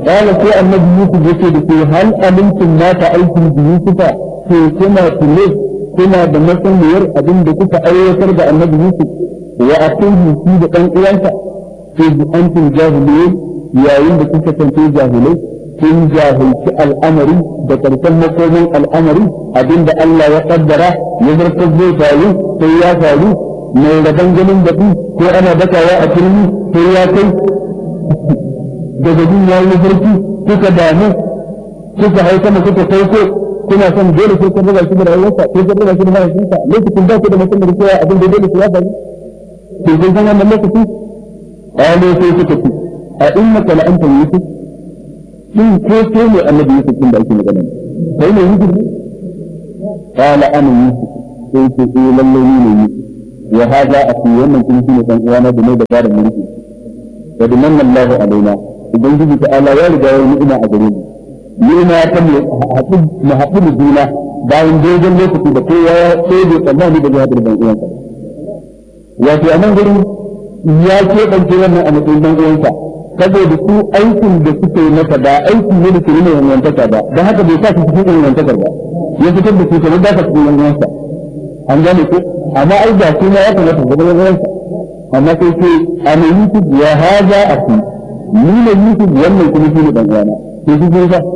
قال في النبي يوسف يقول هل علمتم ما فعلتم بيوسف في كما تلف كما بمثل ير أبن بكوك أيوتر دا النبي يوسف وأقوله في دقان إيانسا إذ أنتم جاهلين يا إن بكوك تنتي جاهلين كن جاهل في الأمر بكرتم مقومين الأمر أبن دا الله يقدر يزر كذبه فالو سيا فالو mai rabon ganin baki ko ana dakawa a turmi sai ya kai daga jin ya yi farki kuka damu kuka haifa mu kuka sauko kuna son dole sai kun raba shi da rayuwarsa sai kun raba shi da mahaifinsa lokacin da ku da mutum da kowa abin da dole su ya faru to kun san wannan lokaci qalu sai kuka ce a innaka la anta yusuf shin ko ko ne annabi yusuf din da ake magana kai ne yusuf qala ana yusuf sai ce eh lalle ni ne yusuf wa hada aki wannan kuma shine dan uwana da mai da garin mulki wa dimanna Allahu alaina ubangiji ta ala ya riga ya ni'ima a gare mu ni'ima ta mu haɗu mu haɗu da juna bayan dogon lokaci da kowa ya sai da tsammani da jihar dan uwansa wato a nan gurin ya keɓance wannan a matsayin dan uwansa saboda su aikin da suke yi masa ba aiki ne da ke nuna yanwantaka ba don haka bai sa su cikin yanwantakar ba ya fitar da su kamar da ka cikin yanwansa an gane ko amma ai da su ma ya kamata ga yanwansa amma sai ce ana yusuf ya haza a fi ni ne Yusuf wannan kuma shi ne dan uwana to shi ne ba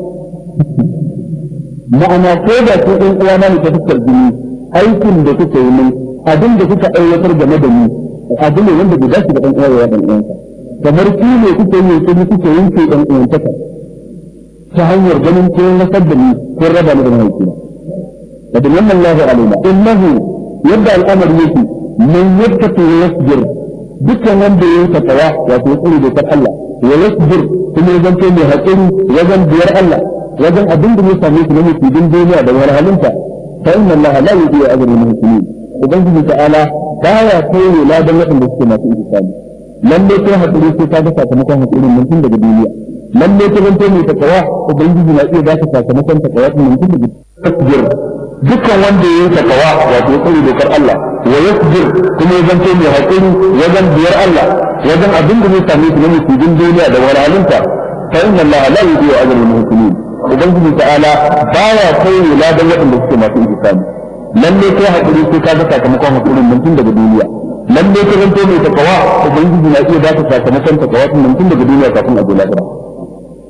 ma'ana ko da ko dan uwana ne ta fuskar jini aikin da kuka yi min abin da kuka aiwatar game da ni abin ne wanda bai dace da dan uwa ya dan uwansa kamar ki ne kuka yi kuma kuka yanke dan uwantaka ta hanyar ganin ko nasar da ni ko raba ni da mahaifina da wannan Allah alaina innahu yadda al'amari yake man yattaqi yasbir dukkan wanda ya yi takawa wato ya tsare dokar Allah wa yasbir kuma ya zanto mai haƙuri wajen biyar Allah wajen abin da ya same shi na musulmin duniya da wahalhalunta fa inna Allah la yudiyu ajra al-muhsinin ubangiji ta'ala baya koyo ladan waɗanda suke masu ihsani lalle kai haƙuri sai ka ga sakamakon haƙurin nan tun daga duniya lalle ka zanto mai takawa ubangiji na iya baka sakamakon takawa tun nan tun daga tasbir dukkan wanda ya yi takawa wato ya tsare dokar Allah wa yasbir kuma ya zanto mai haƙuri wajen biyar Allah wajen abin da zai same shi na musulmin duniya da wahalhalunta fa inna Allah la yudiyu ajra al-muhsinin ubangiji ta'ala baya koyo ladan waɗanda suke masu ihsani lalle kai haƙuri sai ka ga sakamakon haƙurin nan tun daga duniya lalle ka zanto mai takawa ubangiji na iya baka sakamakon takawa tun nan tun daga duniya kafin a je lahira